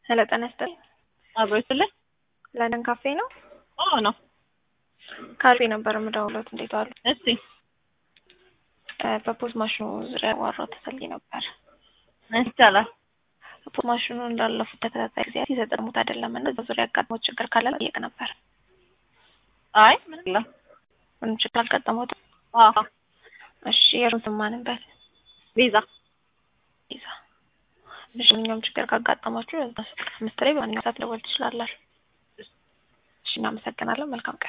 ሄሎ ጤና ይስጥልኝ። አብሮ ይስጥልኝ። ለንደን ካፌ ነው? አዎ ነው። ካፌ ነበር የምደውለው። እንዴት ዋሉ? እስቲ በፖዝ ማሽኑ ዙሪያ ዋራው ተሰልኝ ነበር። ይቻላል። ፖዝ ማሽኑ እንዳለፉት ተከታታይ ጊዜያት የተጠቀሙት አይደለም እና እዛ ዙሪያ ያጋጥሞት ችግር ካለ ጠየቅ ነበር። አይ ምን የለም። ምንም ችግር አልገጠመውትም? አዎ እሺ የሩን ስማንበት ቤዛ ይዛ እሺ ማንኛውም ችግር ካጋጠማችሁ አምስት ላይ በማንኛውም ሰዓት ደወል ትችላላችሁ። እሺ እናመሰግናለን። መልካም ቀን